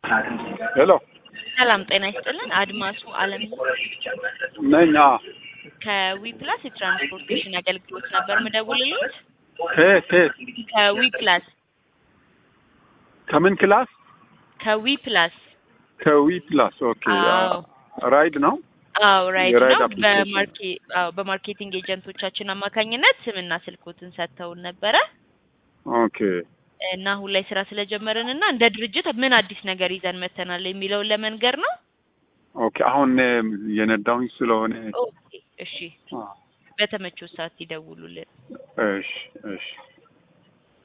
ሄሎ ሰላም ጤና ይስጥልን። አድማሱ አለም ነኝ። አዎ። ከዊፕላስ የትራንስፖርቴሽን አገልግሎት ነበር ምደውልልዎት። ከየት ከየት? ከዊፕላስ ከምን ክላስ? ከዊፕላስ ከዊ ፕላስ። ኦኬ። አዎ ራይድ ነው። አዎ ራይድ የራይድ ነው። አፕሊኬሽን። በማርኬ አዎ በማርኬቲንግ ኤጀንቶቻችን አማካኝነት ስምና ስልኮትን ሰጥተውን ነበረ ኦኬ። እና አሁን ላይ ስራ ስለጀመርን እና እንደ ድርጅት ምን አዲስ ነገር ይዘን መተናል የሚለውን ለመንገር ነው። ኦኬ። አሁን የነዳውኝ ስለሆነ ኦኬ እሺ፣ አ፣ በተመቸው ሰዓት ይደውሉልን። እሺ እሺ